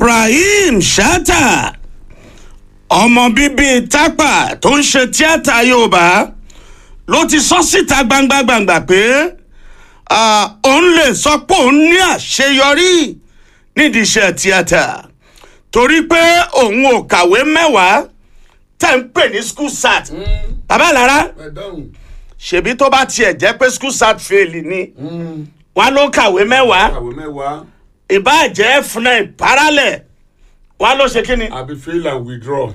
ibrahim shatta ọmọ bíbí tápà tó ń ṣe tíátà yorùbá ló ti sọ síta gbangba gbangba pé ah, òun lè sọ pé òun ní àṣeyọrí nídìí iṣẹ́ tíátà torí pé òun ò kàwé mẹ́wàá tẹ̀ ń pè ní school sat bàbá lára ẹ dáhùn. ṣèbí tó bá tiẹ̀ jẹ́ pé school sat fail ni wọn ló kàwé mẹ́wàá kàwé mẹ́wàá ìbáàjẹ́ fúnẹ̀ parallel wọn ló ṣe kí ni. àbí fail and withdraw.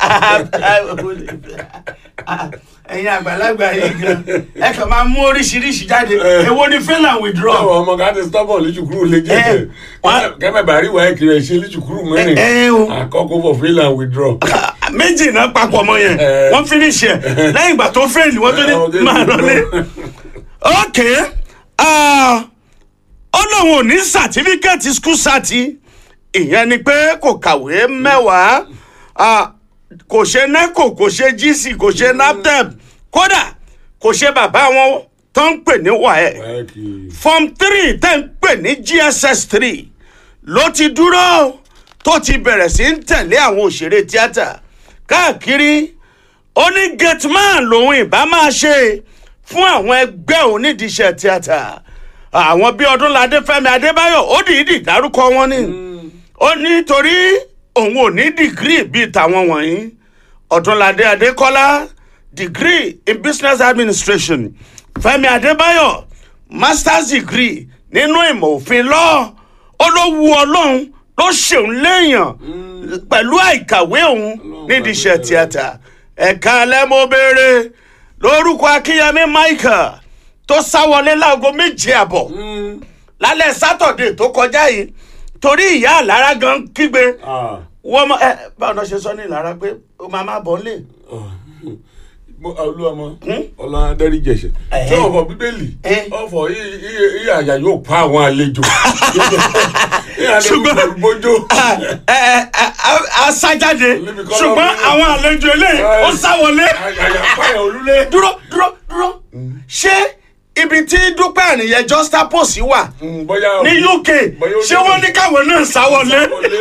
ẹ̀yin àgbàlagbà yìí gan ẹ kàn máa mú oríṣiríṣi jáde èwo ni fail and withdraw. báwo ọmọ ká ti stubborn lítùkúrú lè jẹ́ Eh, wá- kẹ́mẹ́ bàrí wà ẹ́ kiri ẹ̀ ṣe lítùkúrú mẹ́rin Eh, eh, o. àkọ́kọ́ for fail and withdraw. méjì náà papọ̀ mọ́ yẹn Eh. wọ́n finish ẹ̀ lẹ́yìn ìgbà tó fail wọ́n tó Eh, ní okay, máa lọlé. ok ah, ó lóun ò ní sàtífíkẹ́ẹ̀tì school sati ìyẹn ni pé kò kàwé mẹ́wàá ah, kò ṣe neco kò ṣe gc kò ṣe naptep kódà kò ṣe bàbá wọn tó ń pè ní waec Ẹ kì í. form three tẹ́ ń pè ní gss three ló ti dúró tó ti bẹ̀rẹ̀ sí ń tẹ̀lé àwọn òṣèré tíátà káàkiri ó ní gateman lòun ìbá máa ṣe fún àwọn ẹgbẹ́ onídìíṣẹ́ tíátà àwọn bíi ọdúnladé fẹ́mi adébáyọ̀ ó dìídì dárúkọ wọn ni ó ní torí òun ò ní dìgírì bíi tàwọn wọ̀nyí ọdúnladé adékọ́lá degree in business administration fẹ́mi adébáyọ̀ masters degree nínú ìmọ̀ òfin lọ́ọ̀ ó ló wu ọlọ́run ló ṣeun léèyàn pẹ̀lú àìkàwé òun nídìí iṣẹ́ tíátà ẹ̀ka alẹ́ mo béèrè lórúkọ akínyẹmí michael tó sáwọlé láago méje àbọ̀ lálẹ́ sátọ̀dé tó kọjá yìí torí ìyá àlára gan kígbe Ah. wọ́n mọ ẹ báwọn náà ṣe sọ ní ìlara pé ó máa má bọ̀ nílé. mo olúwọmọ ọlá adẹ́rì jẹ̀ṣẹ̀ Ẹ̀hẹ́. tí ọ̀fọ̀ bíbélì Eh. ọ̀fọ̀ iye àyà yóò pa àwọn àlejò Ṣùgbọ́n- bójó ẹ ẹ ẹ asájáde Níbi kọ́ ṣùgbọ́n lọ́wọ́. àwọn àlejò eléyìí ó Eh. sáwọlé. àyà pààyàn olúlé. dúró dúró dúró ṣé ibi tí dúpẹ́ àníyẹ justapost wà Mm, bóyá ní uk bóyá ó ṣé dé- wọ́n ní káwọn náà sáwọlé.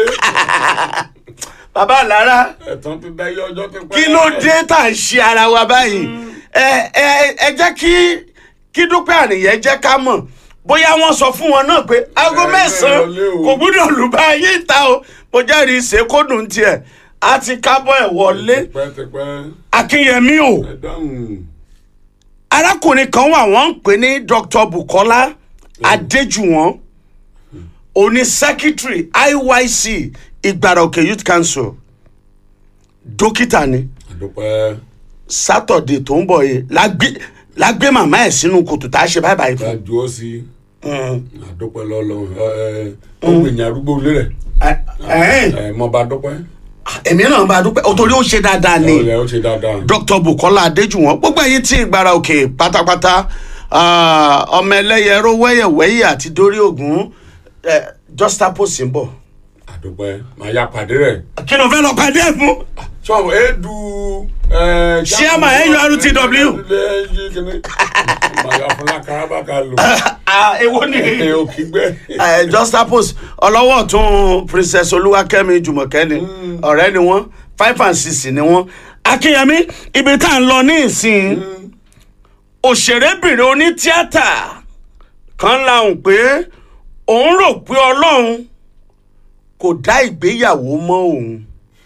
bàbá àlára ẹ̀tàn ti dá iye ọjọ́ ti pẹ́. kí ló dé tá à ń ṣe ara wa báyìí ẹ ẹ ẹ jẹ́ kí kí dúpẹ́ àníyẹ jẹ́ ká mọ̀ bóyá wọ́n sọ fún wọn náà pé aago Ẹ, mẹ́sàn-án ẹ lọlé o. kò gbúdọ̀ lù bá yín ta o mo jẹ́rìí ṣèkódùn tiẹ̀ a ti kábọ̀ ẹ̀ wọlé tipẹ́tipẹ́ akínyẹmí o ẹ dáhùn. arákùnrin kan wà wọ́n ń pè ní dr bukola adéjúwọ̀n òní secretary iyc ìgbàrà òkè youth council dókítà ni àdúpẹ́ sátọ̀dé tó ń bọ̀ yìí lágbé lágbé màmá ẹ̀ sínú kòtò tá a ṣe báyìí báyìí ká fún. ju ọ sí àdúpẹ́ lọ́lọ́run ẹ ó gbìyànjú arúgbó ilé rẹ̀ Ẹ- ẹ̀hẹ́n, ẹ mọ bá dúpẹ́. èmi náà bá dúpẹ́ o torí ó ṣe dáadáa ni ọ̀rẹ́ ó ṣe dáadáa. dr bukola adéjúwọ̀n gbogbo ẹ̀yin tí ìgbàrà òkè pátápátá ah, ọmọ ẹlẹ́yẹ ró wẹ́yẹ̀wẹ́yẹ̀ àti dórí ògún eh, justapost ń bọ̀. àdúpẹ́ màá yá pàdé rẹ̀. kí ló fẹ́ lọ pàdé ẹ̀ fún. sọ́ọ̀bù edu. Chairman NURTW. màá yá fúnlá karabaka lò. Ah, èwo ni ẹ ò kí gbẹ. Eh, justapost ọlọ́wọ́ tún princess olúwakẹ́mi jùmọ̀kẹ́ ni ọ̀rẹ́ ni wọ́n five and six ni wọ́n. akínyẹmí ibi tá à ń lọ ní ìsìn òṣèrébìnrin onítíátà kan lahùn pé òun rò pé ọlọ́run kò dá ìgbéyàwó mọ́ òun.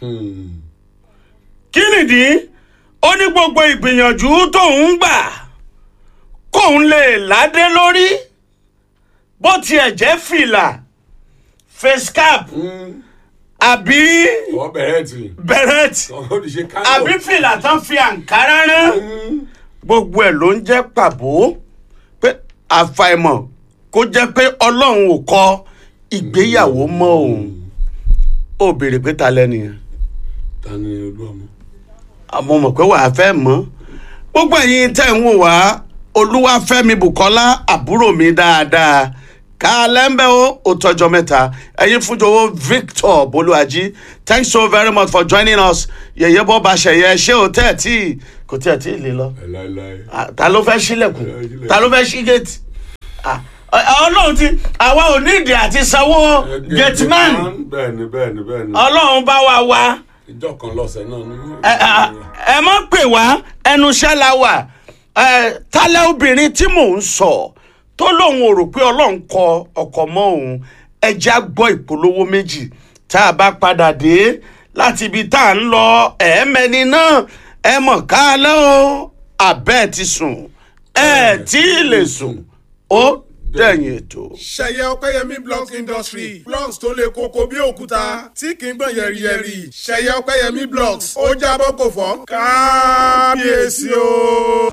kí nìdí ó ní gbogbo ìgbìyànjú tóun gbà kóun lè ládé lórí bó tiẹ̀ jẹ́ fìlà face cap àbí wọ́n bẹ̀rẹ̀ tì. beret ó ti ṣe kánò. àbí fìlà tán fi àǹkárá rán gbogbo ẹ̀ ló ń jẹ́ pàbó pé àfàìmọ̀ kó jẹ́ pé ọlọ́run ò kọ ìgbéyàwó mọ́ òun ó béèrè pé ta lẹ́nu yẹn ta ni olúwọmọ. àmọ́ mọ̀ pé wàá fẹ́ mọ́ gbogbo ẹ̀yin tẹ̀ ń wò wá olúwàfẹ́mi bukola àbúrò mi dáadáa ká lẹ́ńbẹ́ ó ó tọjọ́ mẹ́ta ẹ̀yin fúnjọwọ́ victor bolúwàjí thanks so very much for joining us yẹ̀yẹ́ bọ́ bá ṣẹ̀yẹ ṣé o tẹ́ ẹ̀ tí kò tẹ́ ẹ̀ tí ì lè lọ ẹ láéláé. Ah, ta ló fẹ́ sílẹ̀kùn Ẹ sílẹ̀. ta ló fẹ́ sí géètì Ah, Ọ- ọlọ́run ti àwa ò nídìí àti sanwó gateman bẹ́ẹ̀ni bẹ́ẹ̀ni bẹ́ẹ̀ni ọlọ́run bá wa wá ìjọ kan lọ́sẹ̀ náà ni. ẹ ẹ- ẹ má pè wá ẹnu iṣẹ́ la wà ẹ tálẹ́ obìnrin tí mò ń sọ tó lóun ò rò pé ọlọ́run kọ ọkọ̀ mọ́ òun ẹja gbọ́ ìpolówó méjì tá a bá padà dé láti ibi tá à ń lọ ẹ̀ẹ́mẹ́ni náà ẹ mọ̀ ká lẹ́ o àbẹ́ẹ̀ ti sùn ẹ tí ì lè sùn ó dẹ̀yìn ètò. ṣẹyẹ ọpẹyẹmí blocks industry blocks tó le koko bí òkúta tí kì í gbọ̀n yẹ̀rìyẹ̀rì ṣẹyẹ ọpẹyẹmí blocks ó jábọ́ kò fọ́ kábíyèsí o.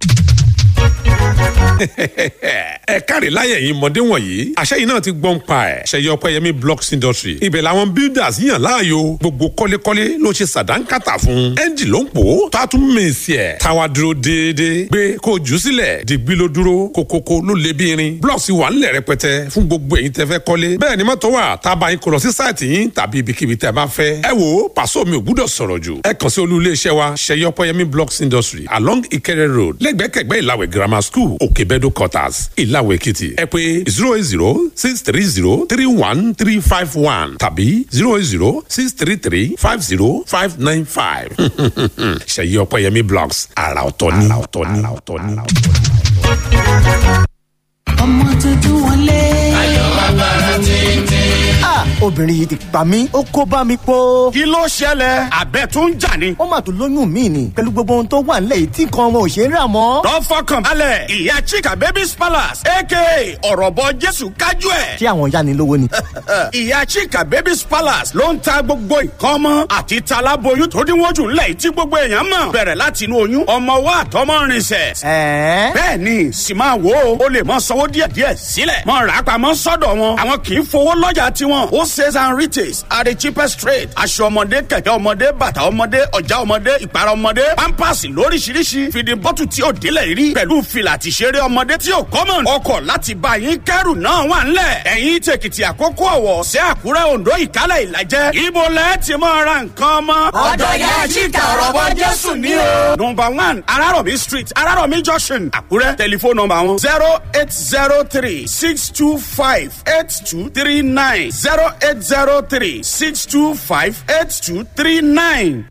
ẹ káre láyẹ̀ yìí mọ̀dé wọ̀nyí àṣẹ yìí náà ti gbọ́n pa ẹ̀ ṣẹyẹ ọpẹ́yẹmí blocks industry ibẹ̀ làwọn builders yàn láàyò gbogbo kọ́lékọ́lé ló ṣe sàdánkátà fún ẹ́ńjì ló ń pò ó tó a tún mèsì ẹ̀ táwa dúró déédéé gbé kó o jù ú sílẹ̀ dìgbì ló dúró kókókó ló lé bí irin blocks wà ńlẹ̀ rẹpẹtẹ fún gbogbo èyí tẹ́ fẹ́ kọ́lé bẹ́ẹ̀ ni mọ́tò wà tá a bá yín kó lọ sí sáìtì yín tàbí ibikíbi tẹ́ bá fẹ́ ẹ wo pàṣọ mi ò gbúdọ̀ sọ̀rọ̀ jù ẹ kàn sí olú iléeṣẹ́ wa ṣẹyẹ ọpẹ́yẹmí blocks industry along Ìkẹrẹ road lẹ́gbẹ̀kẹ̀gbẹ́ ìlàwẹ̀ grammar school òkèbẹ́dọ̀ quarters ìlàwẹ̀ èkìtì ẹ pé zero eight zero six three zero three one three five one tàbí zero eight zero six three three five zero five nine five ṣẹyẹ ọpẹ́yẹmí blocks àrà ọ̀tọ̀ ni àrà ọ̀tọ̀ ni àrà ọ̀tọ̀ ni. ọmọ tuntun wọlé. Ah, obìnrin yìí ti pa mí ó kó bá mi pọ̀. kí ló ṣẹlẹ̀ àbẹ̀ tó ń jà ni. ó mà tún lóyún mi ni pẹ̀lú gbogbo ohun tó wà nílẹ̀ yìí tí nǹkan ọmọ ò ṣe é rà mọ́. lọ fọkàn balẹ̀ ìyá chika babies palace aka ọ̀rọ̀bọ jésù kájú ẹ̀. ṣé àwọn ìyá ni lówó ni. ìyá chika babies palace ló ń ta gbogbo nǹkan ọmọ àti talaboyún tó dínwó jù ńlẹ̀ yìí tí gbogbo èèyàn mọ̀ bẹ̀rẹ̀ láti inú oyún ọmọ wa àtọmọ rinṣẹ̀. ẹ̀ẹ́ bẹ́ẹ̀ ni sì máa wo o lè mọ sanwó díẹ̀díẹ̀ sílẹ̀ mọ rà á pamọ́ sọ́dọ̀ wọn àwọn kì í fowó lọ́jà tiwọn ó sales and retails at the cheapest rate aṣọ ọmọdé kẹ̀kẹ́ ọmọdé bàtà ọmọdé ọjà ọmọdé ìpara ọmọdé pampers lóríṣiríṣi fìdí bọ́tù tí ò délẹ̀ rí pẹ̀lú fìlà àti ṣeré ọmọdé tí ò kọ́mọ̀ ọkọ̀ láti bá yín kẹ́rù náà wà ńlẹ̀ ẹ̀yìn tèkìtì àkókò ọ̀wọ̀ sí àkúrẹ́ oǹdó ìkálẹ̀ ìlàjẹ́ ibo lẹ́ ti mọ ra nǹkan ọmọ. ọ̀dọ̀ ya chika ọ̀rọ̀bọ jésù ní o. Number one, Araromi Street, Araromi Junction, Akure. Telephone number one, 0803 625 8239. 0803 625 8239.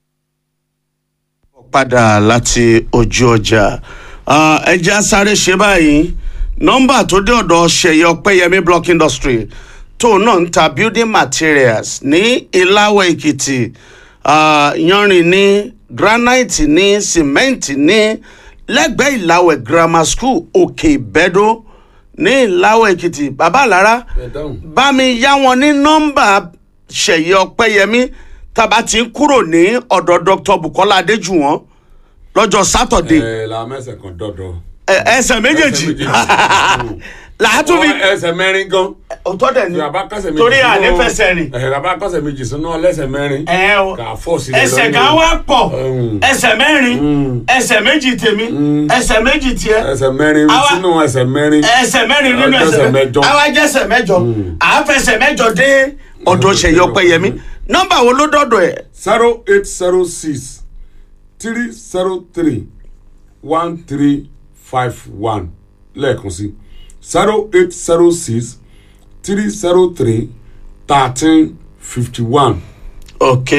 padà láti ojú ọjà ẹ jẹ́ á sáré ṣe báyìí nọ́mbà tó dé ọ̀dọ̀ ṣẹ̀yẹ ọpẹ́yẹmí block industry tóun náà ń ta building materials ní ìláwọ̀ èkìtì ah, yanrìn ní granite ní cement ní lẹ́gbẹ̀ẹ́ ìláwẹ̀ grammar school òkè ìbẹ́dó ní ìláwọ̀ èkìtì bàbá àlára ẹ dáhùn. bá mi yá wọn ní nọ́mbà ṣẹ̀yẹ ọpẹ́yẹmí tàbá ti ń kúrò ní ọ̀dọ̀ dr bukola adéjùwọ̀n lọ́jọ́ sátọ̀dé ẹ la mẹsẹ̀ kan dọ̀dọ̀. ẹ- ẹsẹ̀ méjèèjì Ẹsẹ̀ méjèèjì. làátú mi Ọ, ẹsẹ̀ mẹ́rin gan. òótọ́ dẹ̀ ni tí a bá kọ́sẹ̀ méjì torí sínú- ànífẹsẹ̀ rìn ẹ a bá kọ́sẹ̀ méjì sínú ọlẹ́sẹ̀ mẹ́rin. ẹ o kà á fọ́ sílẹ̀ ẹsẹ̀ lọ́nà. kan wá pọ̀ Mm. ẹsẹ̀ mẹ́rin ẹsẹ̀ méjì tèmi ẹsẹ̀ méjì tiẹ̀ ẹsẹ̀ mẹ́rin Àwa- sínú ẹsẹ̀ mẹ́rin. ẹsẹ̀ mẹ́rin nínú Ọjọ́ ẹsẹ̀ ẹsẹ̀ mẹ́jọ. àwa jẹ́ ẹsẹ̀ mẹ́jọ àáfẹsẹ̀ mẹ́jọ dé ọ̀dọ̀ ṣẹ̀yẹ ọpẹ́yẹmí nọ́mbà wo ló dọ̀dọ̀ ẹ̀ zero eight zero six three zero three one three five one lẹ́ẹ̀kan sí zero eight zero six three zero three thirteen fifty one ok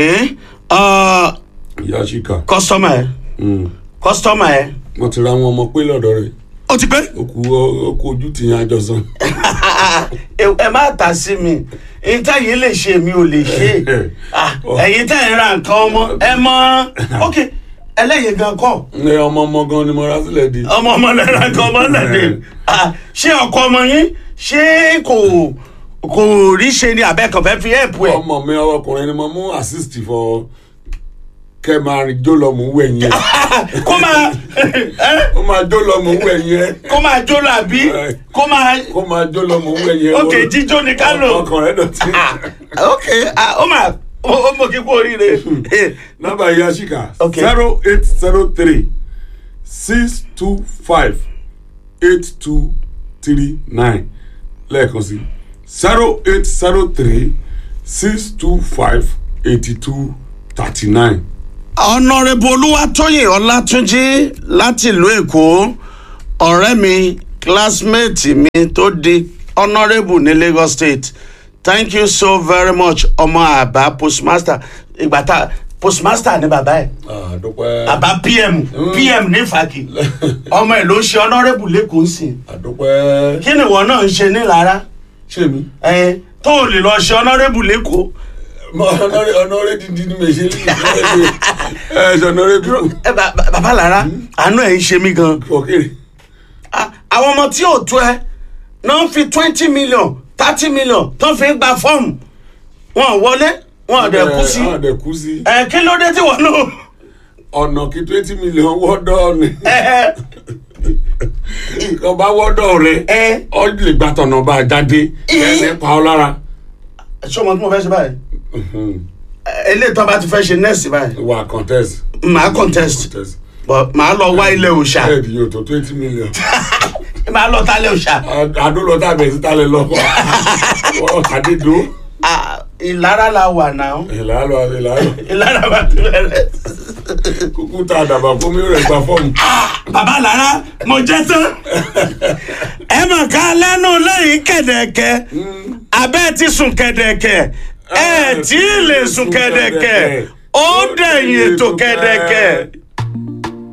yashika kọ́sọ́mà ẹ̀ kọ́sọ́mà ẹ̀ wọ́n ti ra àwọn ọmọ pé lọ́dọ̀ rẹ̀ ó ti pẹ́. ó kú ó kú ojú tì yẹn àjọsán. ẹ ẹ má tà sí mi ìta yìí lè ṣe mi ò lè ṣe Ah, ẹ̀yin tẹ̀ ń ra nǹkan ọmọ ẹ mọ ok ẹlẹ́yin gan kọ́ ẹ ọmọ ọmọ gan ni mo ra sílẹ̀ di. ọmọ ọmọ lẹ ra nǹkan ọmọ lẹ́dẹ̀ Ah, ṣé ọkọ ọmọ yín ṣé kò kò rí ṣe ni abẹ́kàn fẹ́ fi ẹ̀pù ẹ̀ ọmọ mi ọkùnrin ni mo mú assist for kẹ máa rìn jó lọ mú wẹ̀yìn ẹ̀ kó máa ó máa jó lọ mú wẹ̀yìn ẹ̀ kó máa jó làbí kó máa kó máa jó lọ mú wẹ̀yìn ẹ̀. ok jíjó ni ká lò ọkàn rẹ̀ dọ̀tí. Ah, ok ah, ó máa ó ó mọ̀ kí kú oríire nọ́mbà yashika Okay. zero eight zero three six two five eight two three nine lẹ́ẹ̀kan sí zero eight zero three six two five eighty two thirty nine. ọ̀nàrẹ́bù olúwatóyè ọlátúnjí láti ìlú èkó ọ̀rẹ́ mi classmate mi tó di honourable ní lagos state thank you so very much ọmọ àbá postmaster ìgbà tá postmaster ní bàbá ẹ̀ àdúpẹ́ bàbá pm pm ní fàkì ọmọ ẹ̀ ló ń ṣe honourable lẹ́kọ̀ọ́ sí àdúpẹ́ kí ni ìwọ náà ń ṣe nílara ṣé mi ẹ tó o lè lọ ṣe honourable lẹ́kọ̀ọ́ ọ̀nọ́rẹ́ ọ̀nọ́rẹ́ dídí ní mèṣẹ́ lè ẹ ṣe ọ̀nọ́rẹ́ bí ẹ bà- bà- bàbá lára àánú ẹ̀ ń ṣe mí gan ọ̀kẹ́rẹ́ Ah, àwọn ọmọ tí ò tó ẹ náà ń fi twenty million thirty million tó fi ń gba fọ́ọ̀mù wọn ò wọlé wọn ò dẹ̀ kú sí ọ̀dẹ̀ kú sí ẹ kí ló dé tí wọn náà ọ̀nà kí twenty million wọ́dọ̀ ni ẹ nǹkan bá wọ́dọ̀ rẹ ẹ ọ lè gba tọ̀nà bá a jáde ẹ̀ pa ọ lára ṣé ọmọ tí mo fẹ́ ṣe báyìí ẹ eléyìí tó bá ti fẹ́ ṣe nẹ́ẹ̀sì báyìí wà contest màá contest contest but màá lọ wá ilé òòṣà bẹ́ẹ̀ni yóò tó twenty million màá lọ tálẹ̀ òòṣà àdó lọ tàbí ẹ̀sìn tálẹ̀ lọ àdédó Ah, ìlara la wà náà ìlàlọ́ ìlàlọ́ ìlara bá ti bẹ̀rẹ̀. kúkú tá a dàbà fún mi rẹ̀ gba fọ́ọ̀mù. bàbá lára mo jẹ tán ẹ mọ̀ ká lẹ́nu lẹ́yìn kẹ̀dẹ̀kẹ́ abẹ́ ti sùn kẹ̀dẹ̀kẹ́ ẹ tí ì lè sùn kẹ̀dẹ̀kẹ́ ó dẹ̀yìn ètò kẹ̀dẹ̀kẹ́